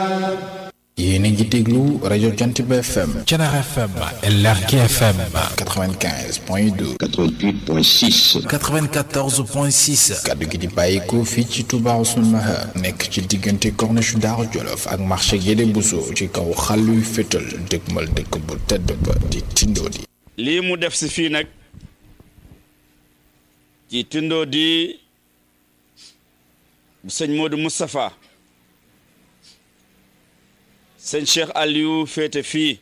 yéen a ngi déglu rajo Jant bi FM Thiénaba FM LRK FM 95 point 2 88.6 94 point 6 kaddu gi di bàyyikoo fii ci Touba Ousseynou Mahar nekk ci diggante corniche Daaru Jolof ak marché Guédé Bousso ci kaw xàlluy fétal dëgmal dëkk bu tedd ba di Tindodi lii mu def si fii nag ci Tindodi bu sëñ Modou Moustapha sëñ Cheikh Aliou féete fii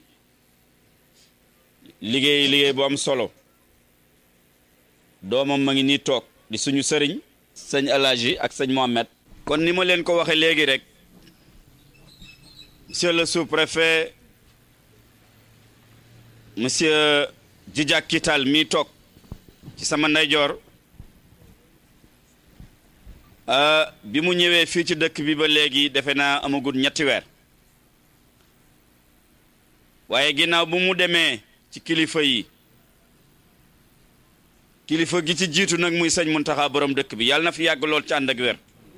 liggéey liggéey bu am solo doomam ma ngi nii toog di suñu sëriñ sëñ Alaaji ak sëñ Mohamed kon ni ma leen ko waxe léegi rek monsieur le sous-préfet monsieur Djidja Kital mii toog ci sama ndeyjoor bi mu ñëwee fii ci dëkk bi ba léegi defe naa amagul ñetti weer waaye ginnaaw bu mu demee ci kilifa yi kilifa gi ci jiitu nag muy sëñ Muntaxa borom dëkk bi yàlla na fi yàgg lool ci ànd ak wér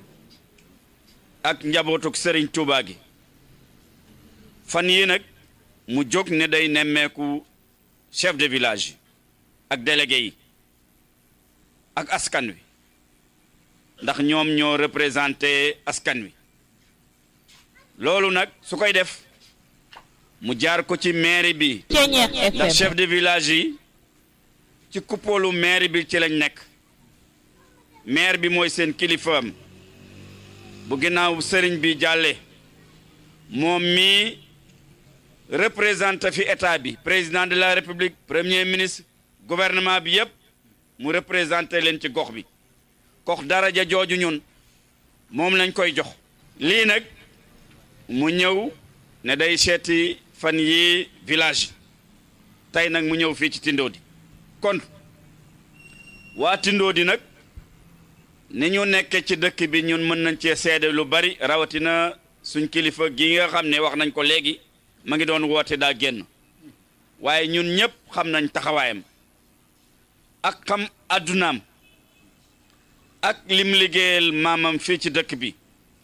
ak njabootuk sëriñ Tuubaa gi fan yi nag mu jóg ne day nemmeeku chef de village yi ak délégué yi ak askan wi ndax ñoom ñoo représenté askan wi loolu nag su koy def mu jaar ko ci mairie bi ndax chef de village yi ci kuppoolu mairie bi ci lañ nekk maire bi mooy seen kilifaam bu ginnaaw sëriñ bi jàlle moom mii représenté fi état bi président de la république premier ministre gouvernement bi yépp mu représenté leen ci gox bi kox daraja jooju ñun moom lañ koy jox lii nag mu ñëw ne day seeti fan yi village tey nag mu ñëw fii ci Tindodi kon waa Tindodi nag ni ñu nekke ci dëkk bi ñun mën nañ cee seede lu bari rawatina suñ kilifa gi nga xam ne wax nañ ko léegi ma ngi doon woote daa génn waaye ñun ñëpp xam nañ taxawaayam ak xam addunaam ak lim liggéeyal maamam fii ci dëkk bi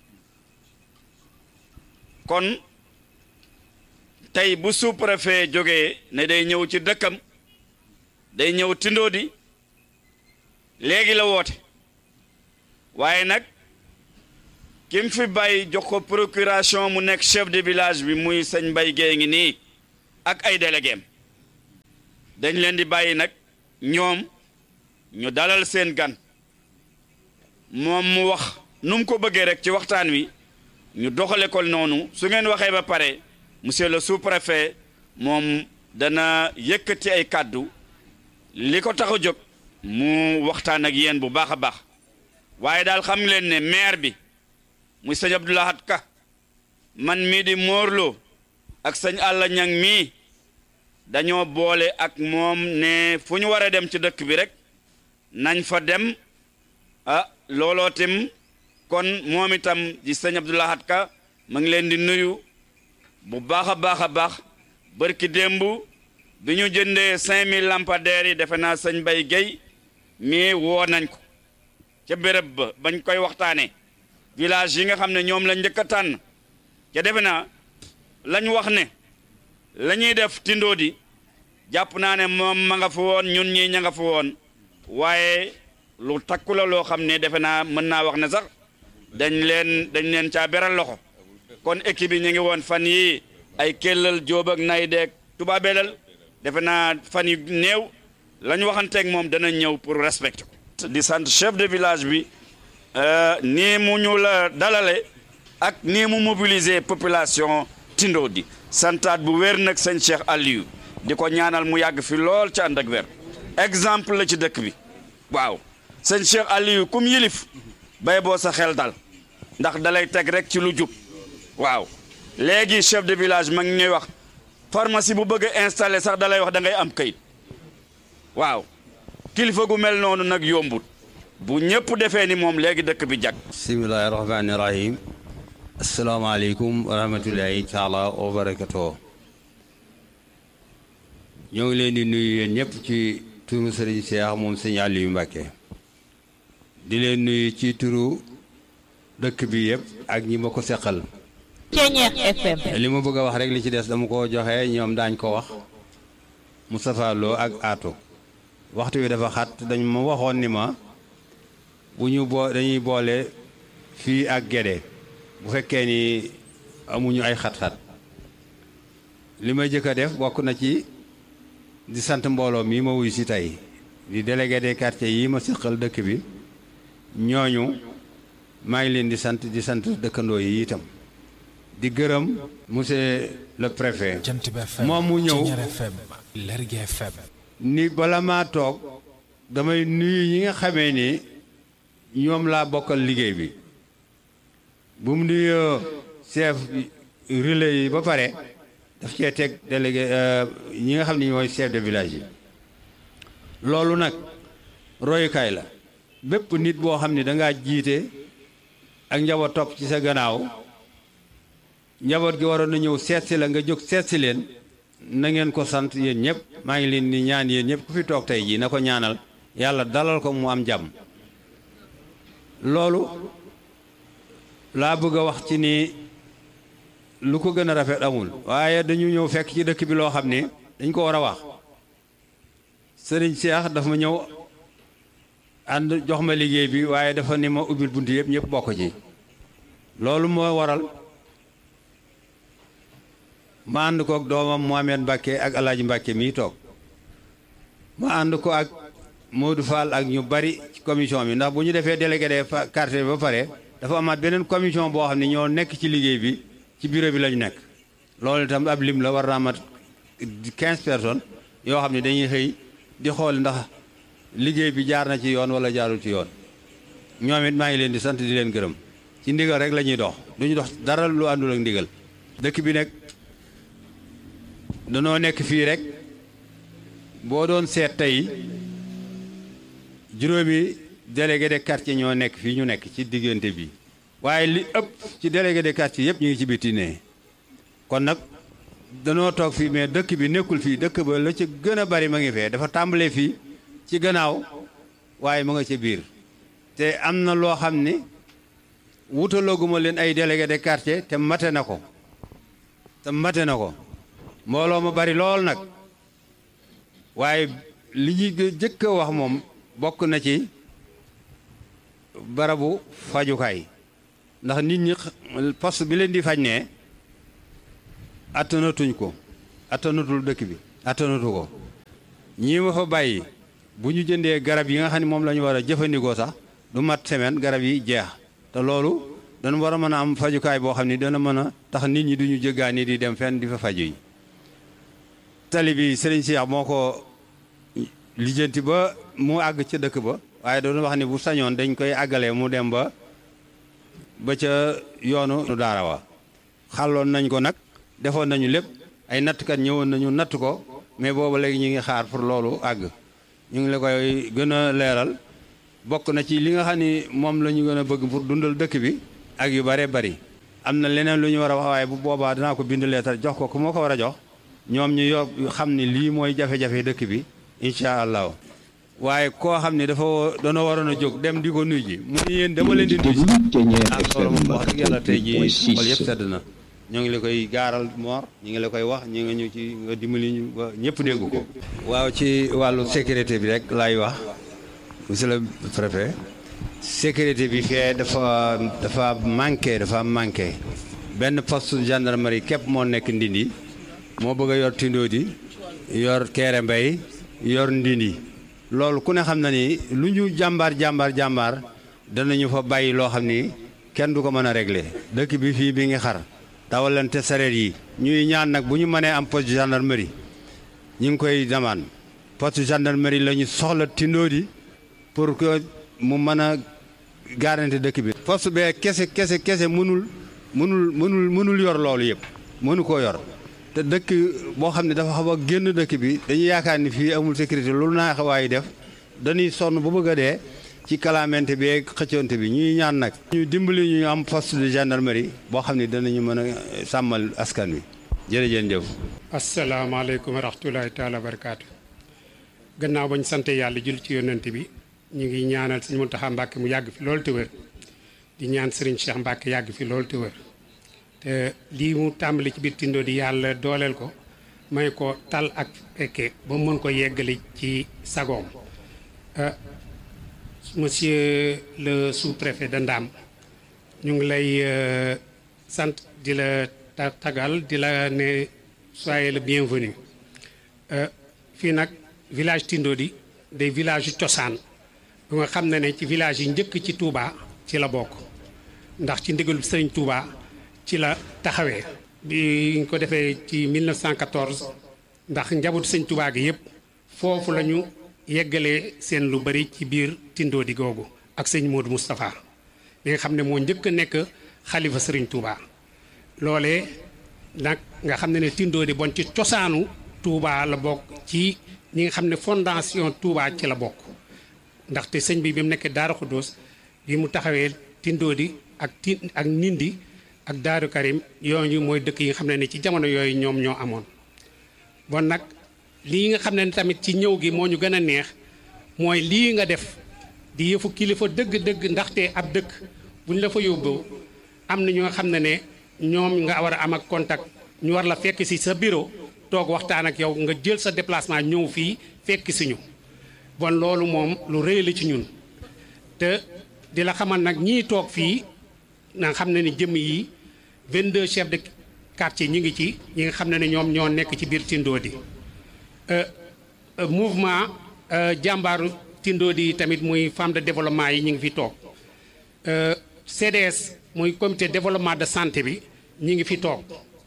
kon tey bu sous-préfet jógee ne day ñëw ci dëkkam day ñëw Tindodi léegi la woote waaye nag kim fi bàyyi jox ko procuration mu nekk chef de village bi muy sëñ Mbay Géey ngi nii ak ay déléguéem dañ leen di bàyyi nag ñoom ñu dalal seen gan moom mu wax nu mu ko bëggee rek ci waxtaan wi ñu doxale ko noonu su ngeen waxee ba pare monsieur le sous-préfet moom dana yëkkati ay kàddu li ko tax a jóg mu waxtaan ak yéen bu baax a baax waaye daal xam leen ne maire bi muy sëñ Abdoulahat Ka man mii di Morlo ak sëñ Alla Ñang mii dañoo boole ak moom ne fu ñu war a dem ci dëkk bi rek nañ fa dem ah looloo tim kon moom itam di sëñ Abdoulahat Ka ma ngi leen di nuyu bu baax a baax a baax bërki démb bi ñu jëndee 5000 lampadaires yi defe naa sëñ Bay Guèye mii woo nañ ko ca béréb ba bañ koy waxtaanee village yi nga xam ne ñoom la njëkk a tànn ca defe naa lañ wax ne la ñuy def Tindodi jàpp naa ne moom ma nga fa woon ñun ñii ña nga fa woon waaye lu takku la loo xam ne defe naa mën naa wax ne sax dañ leen dañ leen caa beral loxo kon équipe yi ñu ngi woon fan yi ay kellal jóob ak nay deeg tubaabelal defe naa fan yu néew la ñu waxanteeg moom dana ñëw pour respecter ko di sant chef de village bi nii mu ñu la dalale ak nii mu mobiliser population Tindodi santaat bu wér nag sëñ Cheikh Aliou di ko ñaanal mu yàgg fi lool ci ànd ak wér exemple la ci dëkk bi waaw sëñ Cheikh Aliou kum yilif bay boo sa xel dal ndax dalay teg rek ci lu jub waaw léegi chef de village ma ngi ñuy wax pharmacie bu bëgg a installé sax dalay wax da ngay am kayit waaw kilifa gu mel noonu nag yombut bu ñëpp defee ni moom léegi dëkk bi jag bismillahi rahmaani rahim asalaamaaleykum wa rahmatullahi taala wa barakatoo ñoo ngi leen di nuyu yéen ñëpp ci turu sëriñ Cheikh moom sëñ Aliou Mbacke di leen nuyu ci turu dëkk bi yëpp ak ñi ma ko seqal Ceñeex FM. li ma bëgg a wax rek li ci des dama ko joxe ñoom daañ ko wax Moustapha Lo ak Ato waxtu wi dafa xat dañ ma waxoon ni ma bu ñu boo dañuy boole fii ak Gédé bu fekkee ni amuñu ay xat-xat li may jëkk a def bokk na ci di sant mbooloo mii ma wuy si tey di délégué des quartiers yi ma seqal dëkk bi ñooñu maa ngi leen di sant di sant dëkkandoo yi itam di gërëm monsieur le préfet Jant bi FM moom mu ñëw Ceñeer FM Lergui FM ni bala maa toog damay nuyu ñi nga xamee ni ñoom laa bokkal liggéey bi bu mu nuyoo chef relais yi ba pare daf cee teg délégué ñi nga xam ne ñooy chef de village yi loolu nag royukaay la bépp nit boo xam ne dangaa jiite ak njaboot topp ci sa gannaaw njaboot gi waroon na ñëw seet si la nga jóg seet si leen na ngeen ko sant yéen ñëpp maa ngi leen di ñaan yéen ñëpp ku fi toog tey jii na ko ñaanal yàlla dalal ko mu am jàmm loolu laa bëgg a wax ci ni lu ko gën a rafet amul waaye dañu ñëw fekk ci dëkk bi loo xam ni dañ ko war a wax sëriñ Cheikh dafa ma ñëw ànd jox ma liggéey bi waaye dafa ni ma ubbil bunt yëpp ñëpp bokk ci loolu moo waral ma ànd ko ak doomam Mohamed Mbacke ak Alaaji Mbacke mii toog ma ànd ko ak Modou Fall ak ñu bari ci commission bi ndax bu ñu defee délégué des quartiers ba pare dafa amaat beneen commission boo xam ne ñoo nekk ci liggéey bi ci bureau bi la ñu nekk loolu itam ab lim la war naa mat quinze personnes yoo xam ne dañuy xëy di xool ndax liggéey bi jaar na ci yoon wala jaarul ci yoon ñoom it maa ngi leen di sant di leen gërëm ci ndigal rek la ñuy dox duñu dox dara lu àndul ak ndigal dëkk bi nag danoo nekk fii rek boo doon seet tey juróomi délégué de quartier ñoo nekk fii ñu nekk ci diggante bi waaye li ëpp ci délégué de quartier yëpp ñu ngi ci biti ne kon nag danoo toog fii mais dëkk bi nekkul fii dëkk ba la ci gën a bari ma ngi fee dafa tàmbalee fii ci gannaaw waaye ma nga ca biir te am na loo xam ni wutalooguma leen ay délégué de quartier te mate na ko te mate na ko mbooloo ma bari lool nag waaye li ñuy jëkk a wax moom bokk na ci barabu fajukaay ndax nit ñi poste bi leen di faj ne attanatuñ ko attanatul dëkk bi attanatu ko ñii ma fa bàyyi bu ñu jëndee garab yi nga xam ne moom la ñu war a jëfandikoo sax du mat semaine garab yi jeex te loolu dana war a mën a am fajukaay boo xam ne dana mën a tax nit ñi duñu jëggaani di dem fenn di fa faju yi tali bi Serigne Cheikh moo ko lijjanti ba mu àgg ca dëkk ba waaye doon wax ne bu sañoon dañ koy àggalee mu dem ba ba ca yoonu daara wa xàlloon nañ ko nag defoon nañu lépp ay nattkat ñëwoon nañu natt ko mais booba léegi ñu ngi xaar pour loolu àgg ñu ngi la koy gën a leeral bokk na ci li nga xam ni moom la ñu gën a bëgg pour dundal dëkk bi ak yu bare bari am na leneen lu ñu war a wax waaye bu boobaa danaa ko bind leetar jox ko ku moo ko war a jox ñoom ñu yo xam ni lii mooy jafe-jafe dëkk bi incha allahu waaye koo xam ne dafa doona waroon a jóg dem di ko nuy ji mu ni yéen dama leen di nuy ji ah loolu moom wax dëgg yàlla tey ji xol yëpp sedd na ñoo ngi la koy gaaral moor ñu ngi la koy wax ñu ngi ñu ci nga dimbali ñu ba ñëpp dégg ko waaw ci wàllu sécurité bi rek laay wax monsieur le préfet sécurité bi fee dafa dafa manqué dafa manqué benn poste gendarmerie képp moo nekk ndindi moo bëgg a yor Tindodi yor Kéré Mbay yor ndindi loolu ku ne xam na ni lu ñu jàmbaar jàmbaar jàmbaar danañu fa bàyyi loo xam ni kenn du ko mën a régler dëkk bi fii bi ngi xar dawalante sareet yi ñuy ñaan nag bu ñu mënee am poste gendarmerie ñu ngi koy demande poste gendarmerie la ñu soxla Tindodi pour que mu mën a garanti dëkk bi poste bee kese kese kese mënul mënul mënul mënul yor loolu yëpp mënu koo yor te dëkk boo xam ne dafa xaw a génn dëkk bi dañuy yaakaar ni fii amul sécurité loolu naa xawaay def dañuy sonn bu bëgg a dee ci kalaamente bi ak xëccoonte bi ñuy ñaan nag ñu dimbali ñu am poste de gendarmerie boo xam ne danañu mën a sàmmal askan wi jërëjëf jëf asalaamaaleykum wa rahmatulahi taala wa barakaatu gannaaw bañ sante yàlla jul ci yonent bi ñu ngi ñaanal sëñ Muntaxa Mbàkke mu yàgg fi loolu te wér di ñaan sëriñ Cheikh Mbàkke yàgg fi loolu te wér te lii mu tàmbali ci biir Tindo di yàlla dooleel ko may ko tal ak fekke ba mën ko yeggali ci sagoom monsieur le sous-préfet de Ndam ñu ngi lay sant di la tagal di la ne soyez le bienvenu fii nag village Tindodi day village yu cosaan bu nga xam ne ne ci village yi njëkk ci Touba ci la bokk ndax ci ndigalu Sëriñ Touba ci la taxawee bi ñu ko defee ci 1914 ndax njabootu Sëriñ Touba gi yëpp foofu la ñu yeggalee seen lu bari ci biir Tindodi googu ak sëñ Modou Moustapha li nga xam ne moo njëkk a nekk xalifa Sëriñ Touba loolee nag nga xam ne ne Tindodi bon ci cosaanu Touba la bokk ci ñi nga xam ne fondation Touba ci la bokk ndaxte sëñ bi bi mu nekkee Daaru Xuddoos bi mu taxawee Tindodi ak ti ak Nindi ak Daaru Karim yooyu mooy dëkk yi nga xam ne ne ci jamono yooyu ñoom ñoo amoon bon nag lii nga xam ne tamit ci ñëw gi moo ñu gën a neex mooy lii nga def di yëfu kilifa dëgg-dëgg ndaxte ab dëkk bu ñu la fa yóbbu am na ñoo xam ne ne ñoom nga war a am ak contact ñu war la fekk si sa bureau toog waxtaan ak yow nga jël sa déplacement ñëw fii fekk si ñu bon loolu moom lu rëy la ci ñun te di la xamal nag ñii toog fii nga xam ne ni jëmm yi 22 chefs de quartier ñi ngi ci ñi nga xam ne ne ñoom ñoo nekk ci biir Tindodi mouvement jàmbaaru Tindodi tamit muy femme de développement yi ñu ngi fi toog CDS muy comité développement de santé bi ñi ngi fi toog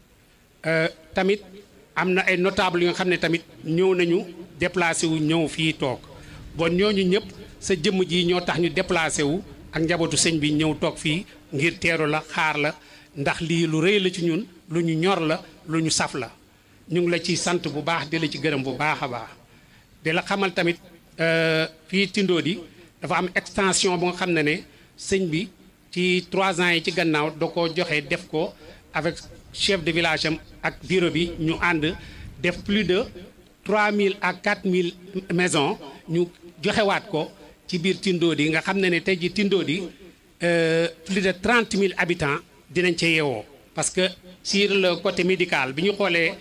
tamit am na ay notable yu nga xam ne tamit ñëw nañu déplacé wu ñëw fii toog bon ñooñu ñëpp sa jëmm ji ñoo tax ñu déplacé wu ak njabootu sëñ bi ñëw toog fii ngir teeru la xaar la ndax lii lu rëy la ci ñun lu ñu ñor la lu ñu saf la ñu ngi la ci sant bu baax di la ci gërëm bu baax a baax di la xamal tamit fii Tindodi dafa am extension bu nga xam ne ne sëñ bi ci trois ans yi ci gannaaw da ko joxe def ko avec chef de village am ak bureau bi ñu ànd def plus de 3000 à 4000 maisons ñu joxewaat ko ci biir Tindodi nga xam ne ne tey ji Tindodi plus de 30 000 habitants dinañ ca yeewoo parce que sur le côté médical bi ñu xoolee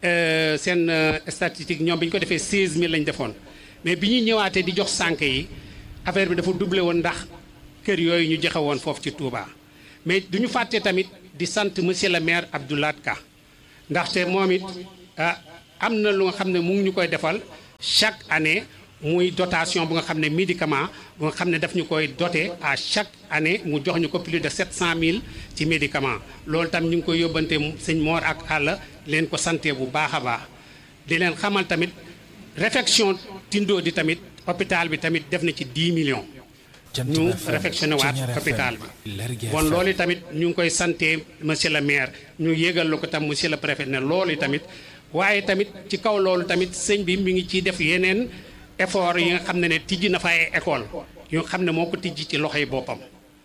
seen statistique ñoom bi ñu ko defee 16000 lañ defoon mais bi ñuy ñëwaatee di jox sànq yi affaire bi dafa doublé woon ndax kër yooyu ñu joxe woon foofu ci Touba mais du ñu fàtte tamit di sant monsieur le maire Abdoulaye Ka ndaxte moom it ah am na lu nga xam ne mu ngi ñu koy defal chaque année muy dotation bu nga xam ne médicament bu nga xam ne daf ñu koy doté à chaque année mu jox ñu ko plus de 700000 ci médicament loolu tam ñu ngi koy yóbbante sëñ Mor ak àll leen ko santé bu baax a baax di leen xamal tamit réfection Tindodi tamit hôpital bi tamit def na ci 10 millions ñu réfectionné waat hôpital bi bon loolu tamit ñu ngi koy santé monsieur le maire ñu yégal la ko tam monsieur le préfet ne loolu tamit waaye tamit ci kaw loolu tamit sëñ bi mi ngi ciy def yeneen effort yi nga xam ne ne tijji na fa ay école yu nga xam ne moo ko tijji ci loxoy boppam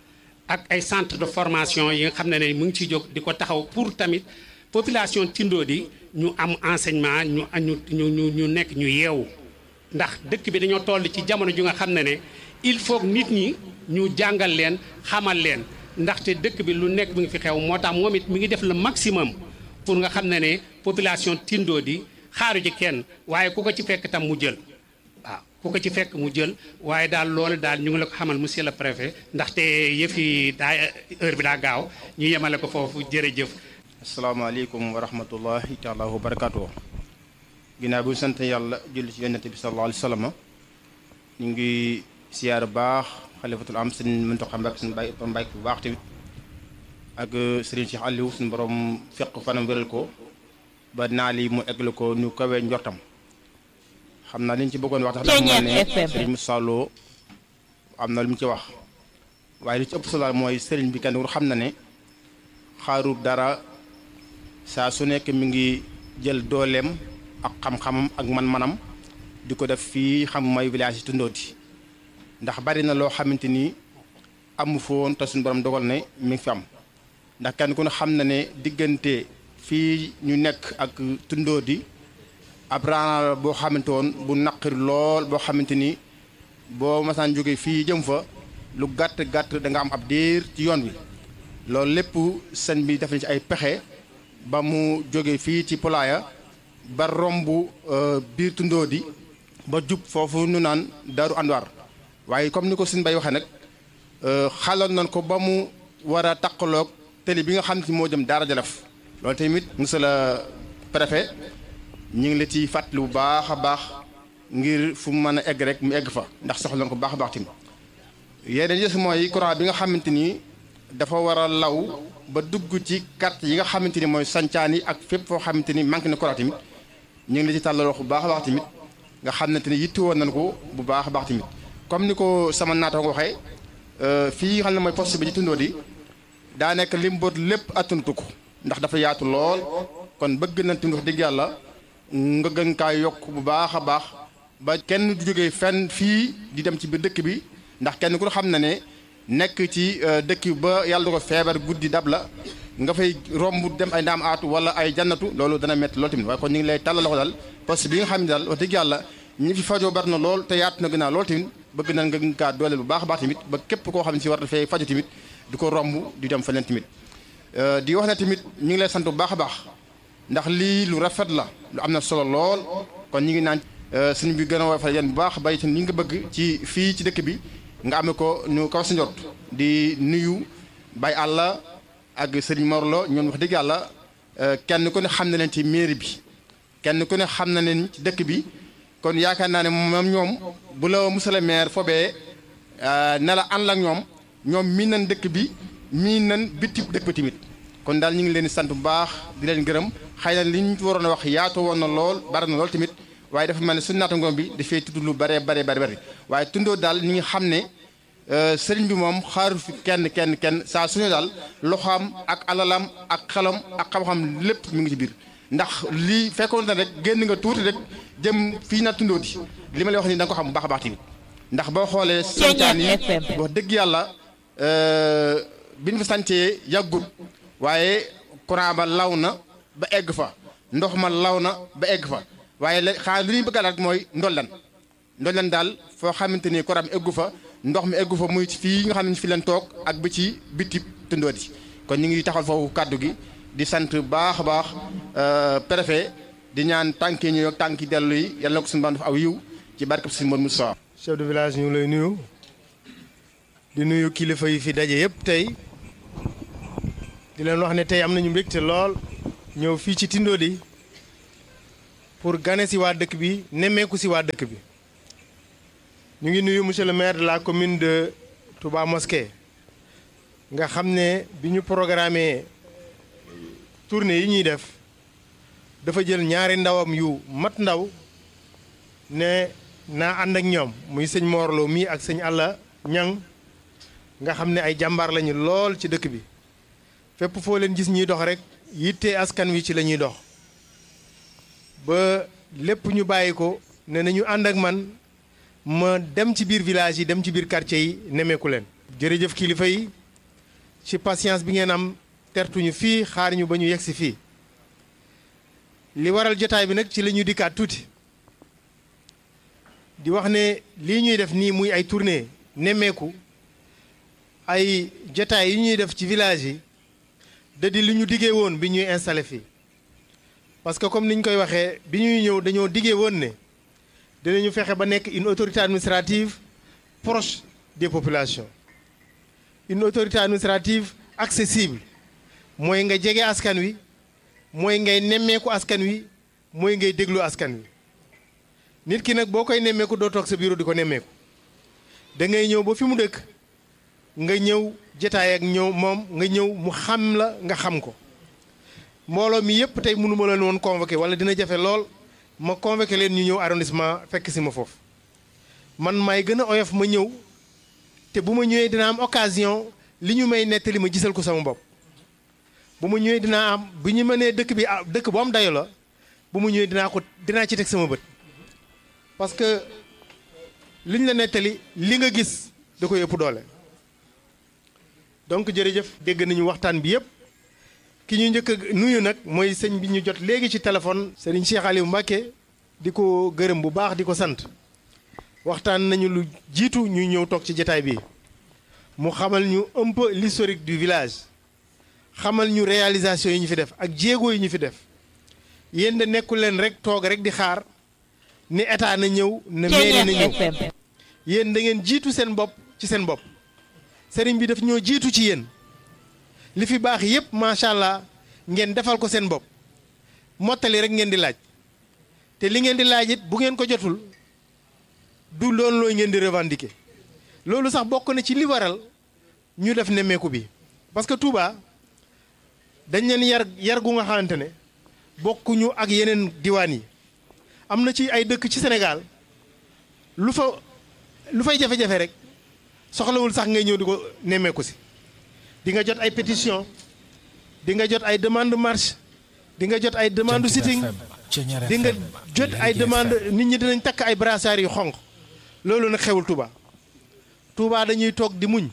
ak ay centre de formation yi nga xam ne ne mu ngi ciy jóg di ko taxaw pour tamit population Tindodi ñu am enseignement ñu ñu ñu ñu nekk ñu yeewu ndax dëkk bi dañoo toll ci jamono ju nga xam ne ne il faut nit ñi ñu jàngal leen xamal leen ndaxte dëkk bi lu nekk mi ngi fi xew moo tax moom it mi ngi def le maximum pour nga xam ne ne population Tindodi xaaru ci kenn waaye ku ko ci fekk tam mu jël waaw ku ko ci fekk mu jël waaye daal loolu daal ñu ngi la ko xamal monsieur le préfet ndaxte yëf yi daa heure bi daa gaaw ñu yemale ko foofu jërëjëf. asalaamaaleykum wa rahmatullahi taala wa barakaatu. ginnaaw bi ñu sant yàlla julli ci yonent bi sallallahu alayhi wa sallam ñu ngi siyaar baax xalifatul am sëñ Muntaxa Mbàkke suñu bàyyi Mbàkke bu baax tamit ak sëriñ Cheikh Aliou suñu borom fekk fanam wéral ko ba naa li mu eggle ko ñu kawee njortam xam naa li ñu ci bëggoon wax tax dafa mel ne sëriñ Moussa Lo am na lu mu ci wax waaye li ci ëpp solo mooy sëriñ bi kenn war xam na ne xaaru dara saa su nekk mi ngi jël dooleem ak xam-xamam ak man-manam di ko def fii xam mooy village yi Tindodi ndax bari na loo xamante ni amu foon te suñu borom dogal ne mi ngi fi am ndax kenn ku ne xam na ne diggante fii ñu nekk ak Tindodi ab raana boo xamante woon bu naqari lool boo xamante ni boo masaan jóge fii jëm fa lu gàtt gàtt da nga am ab diir ci yoon wi loolu lépp sëñ bi def na ci ay pexe ba mu jóge fii ci Pulaaya ba romb biir tundoo di ba jub foofu nu naan Daaru Anwar waaye comme ni ko sëñ bay waxee nag xaloon nañ ko ba mu war a taqaloog télé bi nga xam ne moo jëm Daara Jolof loolu tamit monsieur le préfet ñu ngi la ci fàttali bu baax a baax ngir fu mu mën a egg rek mu egg fa ndax soxla na ko baax a baax tamit yeneen yës mooy courant bi nga xamante ni dafa war a law ba dugg ci carte yi nga xamante ni mooy sancaan yi ak fépp foo xamante ni manqué na courant tamit ñu ngi la ci tàllal wax bu baax a baax tamit nga xamante ni yitti woon nañ ko bu baax a baax tamit comme ni ko sama naata nga waxee fii xam ne mooy poste bi ci tundoo di daa nekk lim boot lépp attanatu ko ndax dafa yaatu lool kon bëgg nañ tamit wax dëgg yàlla nga gën kaa yokk bu baax a baax ba kenn du jógee fenn fii di dem ci biir dëkk bi ndax kenn ku xam na ne nekk ci dëkk bi ba yàlla ko feebar guddi dab la nga fay romb dem ay ndaam aatu wala ay jannatu loolu dana métti loolu tamit waaye kon ñu ngi lay tàllal loxo daal parce que bi nga xam ne daal wax dëgg yàlla ñi fi fajoo bari na lool te yaatu na gënaa loolu tamit bëgg nañ nga gën kaa dooleel bu baax a baax tamit ba képp koo xam ne si war dafay faju tamit di ko romb di dem feneen tamit di wax ne tamit ñu ngi lay sant bu baax a baax ndax lii lu rafet la lu am na solo lool kon ñu ngi naan suñ bi gën a woyofal yéen bu baax bay ni nga bëgg ci fii ci dëkk bi nga amee ko ñu kaw sa njort di nuyu bay àlla ak sëriñ Morlo ñoom wax dëgg yàlla kenn ku ne xam na leen ci mairie bi kenn ku ne xam na leen ci dëkk bi kon yaakaar naa ne moom ñoom bu la monsieur le maire fobee ne la ànd ak ñoom ñoom miin nañ dëkk bi miin nañ bitti dëkk bi tamit kon daal ñu ngi leen di sant bu baax di leen gërëm xëy na li ñu waroon a wax yaatu woon na lool bari na lool tamit waaye dafa mel ne suñu naataangoom bi dafay tudd lu bare bare bare bare waaye tundoo daal ñi nga xam ne sëriñ bi moom xaaru fi kenn kenn kenn saa suñu daal loxoom ak alalam ak xelam ak xam-xam lépp mi ngi ci biir ndax lii fekkoon na rek génn nga tuuti rek jëm fii na tundoo di li ma lay wax nii da nga ko xam bu baax a baax tamit ndax boo xoolee sancaan yi wax dëgg yàlla bi ñu fa sancee yàggut waaye courant ba law na ba egg fa ndox ma law na ba egg fa waaye la xanaa li ñuy bëgg rek mooy ndollan ndollan daal foo xamante ni courant mi eggu fa ndox mi eggu fa muy fii nga xam ne fi leen toog ak ba ci bitib tundoo di kon ñu ngi taxal foofu kàddu gi di sant baax a baax préfet di ñaan tànk yi ñëw ak tànk yi dellu yi yàlla na ko suñu baan def aw yiw ci barkab si Modou Moussa chef de village ñu ngi lay nuyu di nuyu kilifa yi fi daje yëpp tey di leen wax ne tey am nañu mbégte lool ñëw fii ci Tindodi pour gane si waa dëkk bi nemmeeku si waa dëkk bi ñu ngi nuyu monsieur le maire de la commune de Touba Mosquée nga xam ne bi ñu programmé tournée yi ñuy def dafa jël ñaari ndawam yu mat ndaw ne naa ànd ak ñoom muy sëñ Morlo mii ak sëñ Alla Ñang nga xam ne ay jàmbaar lañu lool ci dëkk bi fépp foo leen gis ñuy dox rek yitte askan wi ci la ñuy dox ba lépp ñu bàyyi ko ne nañu ànd ak man ma dem ci biir village yi dem ci biir quartier yi nemeeku leen. jërëjëf kilifa yi ci patience bi ngeen am tertuñu fii xaar ñu ba ñu yegg si fii li waral jotaay bi nag ci la ñu dikkaat tuuti di wax ne lii ñuy def nii muy ay tournée nemmeeku ay jotaay yi ñuy def ci village yi. da di li ñu diggee woon bi ñuy installé fii parce que comme ni ñu koy waxee bi ñuy ñëw dañoo diggee woon ne dinañu fexe ba nekk une autorité administrative proche des populations une autorité administrative accessible mooy nga jege askan wi mooy ngay nemmeeku askan wi mooy ngay déglu askan wi nit ki nag boo koy nemmeeku doo toog sa bureau di ko nemmeeku da ngay ñëw ba fi mu dëkk nga ñëw jataay ak ñëw moom nga ñëw mu xam la nga xam ko mbooloo mi yëpp tey mënu ma leen woon convoqué wala dina jafe lool ma convoqué leen ñu ñëw arrondissement fekk si ma foofu man maay gën a oyof ma ñëw te bu ma ñëwee dina am occasion li ñu may nettali ma gisal ko sama bopp bu ma ñëwee dinaa am bu ñu mënee dëkk bi ah dëkk bu am dayo la bu ma ñëwee dinaa ko dinaa ci teg sama bët parce que liñ la nettali li nga gis da koy ëpp doole donc jërëjëf dégg nañu waxtaan bi yëpp ki ñu njëkk a nuyu nag mooy sëñ bi ñu jot léegi ci téléphone sëriñ Cheikh Aliou Mbacké di ko gërëm bu baax di ko sant waxtaan nañu lu jiitu ñu ñëw toog ci jataay bi mu xamal ñu un peu l'historique du village xamal ñu réalisation yi ñu fi def ak jéego yi ñu fi def yéen de nekkul leen rek toog rek di xaar ni état na ñëw ne mairie na ñëw yéen da ngeen jiitu seen bopp ci seen bopp sëriñ bi daf ñoo jiitu ci yéen li fi baax yépp macha allah ngeen defal ko seen bopp mottali rek ngeen di laaj te li ngeen di laaj it bu ngeen ko jotul du loolu looy ngeen di revendiquer loolu sax bokk na ci li waral ñu def nemmeeku bi parce que Touba dañ leen yar yar gu nga xamante ne bokkuñu ak yeneen diwaan yi am na ci ay dëkk ci Sénégal lu fa lu fay jafe-jafe rek soxlawul sax ngay ñëw di ko nemmeeku si di nga jot ay pétition di nga jot ay demande marche di nga jot ay demande sitting di nga jot ay demande nit ñi dinañ takk ay brassards yu xonq loolu nag xewul Touba Touba dañuy toog di muñ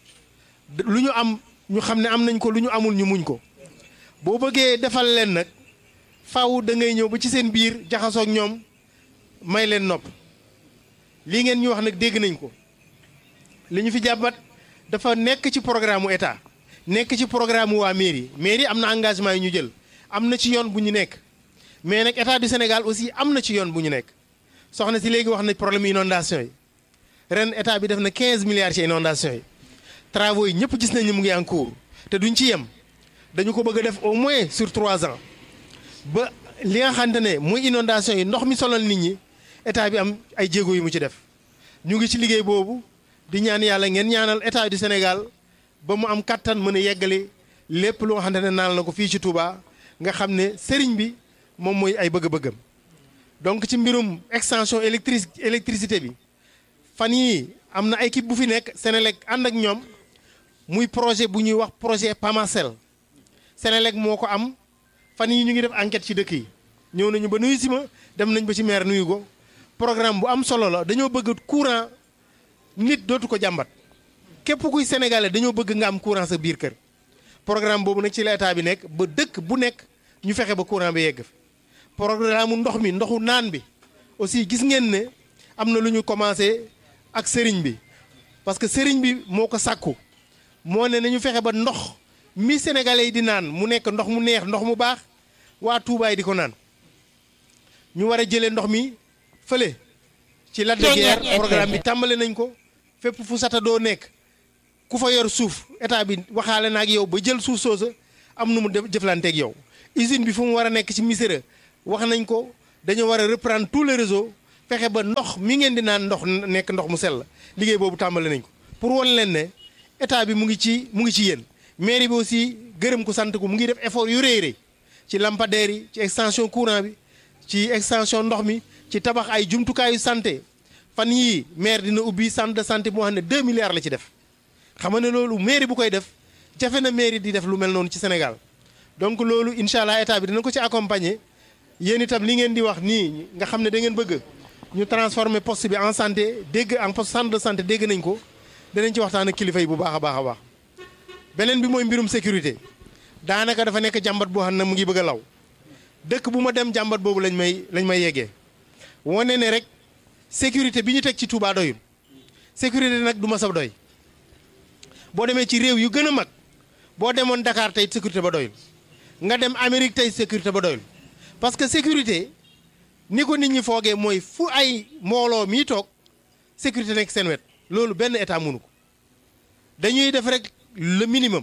lu ñu am ñu xam ne am nañ ko lu ñu amul ñu muñ ko boo bëggee defal leen nag faaw da ngay ñëw ba ci seen biir jaxasoog ñoom may leen nopp lii ngeen ñu wax nag dégg nañ ko li ñu fi jàppat dafa nekk ci programme mu état nekk ci programme waa mairie mairie am na engagement yi ñu jël am na ci yoon bu ñu nekk mais nag état du Sénégal aussi am na ci yoon bu ñu nekk soxna si léegi wax na problème inondation yi ren état bi def na 15 milliards ci inondation yi travaux yi ñëpp gis nañ ni mu ngi en cours te duñ ci yem dañu ko bëgg a def au moins sur trois ans ba li nga xamante ne muy inondation yi ndox mi solal nit ñi état bi am ay jéego yu mu ci def ñu ngi ci liggéey boobu di ñaan yàlla ngeen ñaanal état du Sénégal ba mu am kattan mën a yeggale lépp lu nga xamante ne naan la ko fii ci Touba nga xam ne sëriñ bi moom mooy ay bëgg-bëggam donc ci mbirum extension électric électricité bi fan yii am na équipe bu fi nekk Sénélec ànd ak ñoom muy projet bu ñuy wax projet Pamacel Sénélec moo ko am fan yi ñu ngi def enquête ci dëkk yi ñëw nañu ba nuyu si ma dem nañ ba ci maire nuyu ko programme bu am solo la dañoo bëgg courant nit dootu ko jàmbat képp kuy sénégalais dañoo bëgg nga am courant sa biir kër programme boobu nag ci la état bi nekk ba dëkk bu nekk ñu fexe ba courant bi yegg fi programme ndox mi ndoxu naan bi aussi gis ngeen ne am na lu ñu commencé ak sëriñ bi parce que sëriñ bi moo ko sàkku moo ne nañu fexe ba ndox mi sénégalais yi di naan mu nekk ndox mu neex ndox mu baax waa Touba yi di ko naan ñu war a jëlee ndox mi fële ci Lac de Guiers programme bi tàmbale nañ ko fépp fu sata doo nekk ku fa yor suuf état bi waxaale na ak yow ba jël suuf soosa am nu mu def jëflanteeg yow usine bi fu mu war a nekk ci Missirah wax nañ ko dañoo war a reprendre tous les réseaux fexe ba ndox mi ngeen di naan ndox nekk ndox mu sell liggéey boobu tàmbale nañ ko pour wan leen ne état bi mu ngi ci mu ngi ci yéen mairie bi aussi gërëm ko sant ko mu ngi def effort yu rëy rëy ci lampadaires yi ci extension courant bi ci extension ndox mi ci tabax ay jumtukaayu santé fan yii maire dina ubbi centre de santé boo xam ne 2 milliards la ci def xam nga ne loolu mairie bu koy def jafe na mairie di def lu mel noonu ci Sénégal donc loolu incha allah état bi dina ko ci accompagner yéen itam li ngeen di wax nii nga xam ne da ngeen bëgg ñu transformer poste bi en santé dégg en poste centre de santé dégg nañ ko danañ ci waxtaan ak kilifa yi bu baax a baax a baax beneen bi mooy mbirum sécurité daanaka dafa nekk jàmbat boo xam ne mu ngi bëgg a law dëkk bu ma dem jàmbat boobu lañ may lañ may yeggee wane ne rek sécurité bi ñu teg ci Touba doyul sécurité nag du ma sa doy boo demee ci réew yu gën a mag boo demoon Dakar tey sécurité ba doyul nga dem Amérique tey sécurité ba doyul parce que sécurité ni ko nit ñi foogee mooy fu ay mbooloo mii toog sécurité nekk seen wet loolu benn état mënu ko dañuy def rek le minimum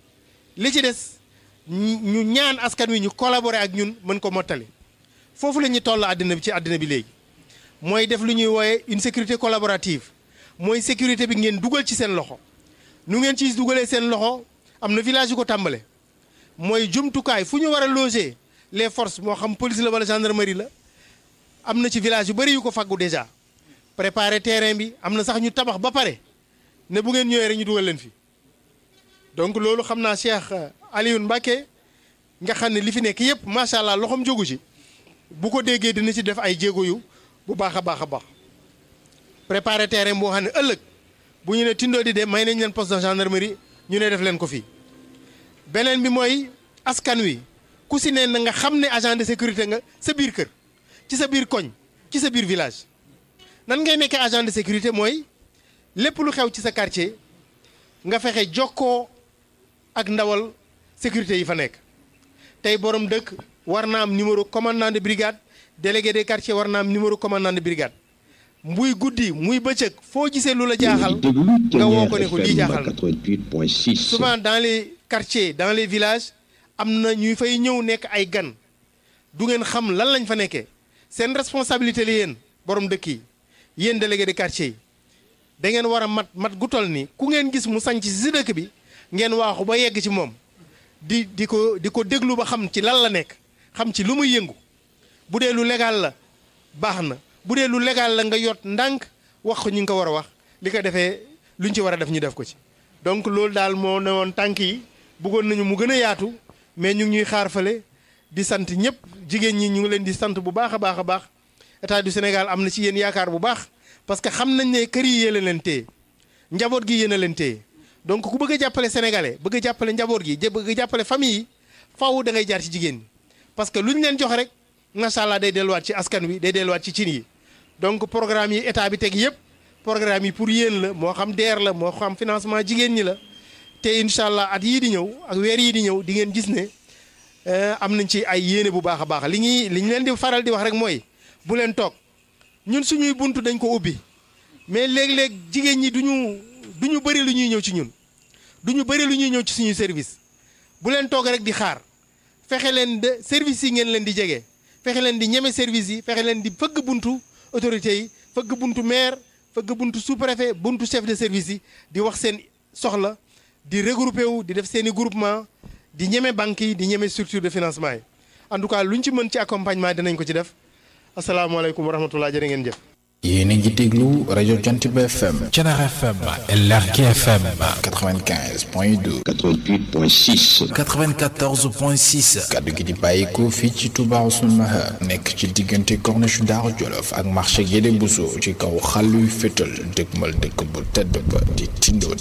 li ci des ñu ñaan askan wi ñu collaborer ak ñun mën ko mottali foofu la ñuy toll àddina bi ci àddina bi léegi mooy def lu ñuy wooye une sécurité collaborative mooy sécurité bi ngeen dugal ci seen loxo nu ngeen ci dugalee seen loxo am na village yu ko tàmbale mooy jumtukaay fu ñu war a loger les forces moo xam police la wala gendarmerie la am na ci village yu bëri yu ko faggu déjà préparer terrain bi am na sax ñu tabax ba pare ne bu ngeen ñëwee rek ñu dugal leen fi donc loolu xam naa Cheikh Alioune Mbacké nga xam ne li fi nekk yëpp macha allah loxoom jógu ci bu ko déggee dina ci def ay jéego yu bu baax a baax a baax préparer terrain boo xam ne ëllëg bu ñu ne tindoo di de may nañ leen poste de gendarmerie ñu ne def leen ko fii beneen bi mooy askan wi ku si ne na nga xam ne agent de sécurité nga sa biir kër ci sa biir koñ ci sa biir village nan ngay nekkee agent de sécurité mooy lépp lu xew ci sa quartier nga fexe jokkoo ak ndawal sécurité yi fa nekk tey borom dëkk war na am numéro commandant de brigade délégué des quartiers war na am numéro commandant de brigade muy guddi muy bëccëg foo gisee lu la jaaxal nga woo ko ne ko lii jaaxal na 88.6. souvent dans les quartiers dans les villages am na ñuy fay ñëw nekk ay gan du ngeen xam lan lañ fa nekkee seen responsabilité la yéen borom dëkk yi yéen délégué de quartier yi da ngeen war a mat mat gu toll ni ku ngeen gis mu sanc si dëkk bi ngeen waaxu ba yegg ci moom di di ko di ko déglu ba xam ci lan la nekk xam ci lu muy yëngu bu dee lu légal la baax na bu dee lu légal la nga yot ndànk wax ko ñu ngi ko war a wax li ko defee luñ ci war a def ñu def ko ci donc loolu daal moo ne woon tànk yi bëggoon nañu mu gën a yaatu mais ñu ngi ñuy xaar fale di sant ñëpp jigéen ñi ñu ngi leen di sant bu baax a baax a baax état du Sénégal am na ci yéen yaakaar bu baax parce que xam nañ ne kër yi yéen a leen téye njaboot gi yéen a leen téye donc ku bëgg a jàppale sénégalais bëgg a jàppale njaboot gi jë- bëgg a jàppale famille yi faaw da ngay jaar ci jigéen ñi parce que lu ñu leen jox rek macha allah day delluwaat ci askan wi day delluwaat ci cin yi donc programme yi état bi teg yëpp programme yi pour yéen la moo xam DER la moo xam financement jigéen ñi la te incha allah at yii di ñëw ak weer yii di ñëw di ngeen gis ne eh, am nañ ci ay yéene bu baax a baax li ñuy li ñu leen di faral di wax rek mooy bu leen toog ñun suñuy buntu dañ ko ubbi mais léeg-léeg jigéen ñi du ñu du ñu bëri lu ñuy ñëw ci ñun du ñu bëri lu ñuy ñëw ci suñu service bu leen toog rek di xaar fexe leen de service yi ngeen leen di jege fexe leen di ñeme service yi fexe leen di fëgg buntu autorités yi fëgg buntu maire fëgg buntu sous-préfet buntu chef de service yi di wax seen soxla di regroupé wu di def seen i groupement di ñeme banques yi di ñeme structure de financement yi en tout cas lu ñu ci mën ci accompagnement dinañ ko ci def asalaamaaleykum wa rahmatullah jërë ngeen jëf. yéen a ngi déglu rajo Jantiba FM Thiénaba FM Lergui FM 95 point 2 88.6. 94.6 kaddu gi di bàyyikoo fii ci Touba Ousseynou Maha nekk ci diggante corniche Daaru Jolof ak marché Guédé Bousso ci kaw xàlluy fétal dëgmal dëkk bu tedd ba di tindoo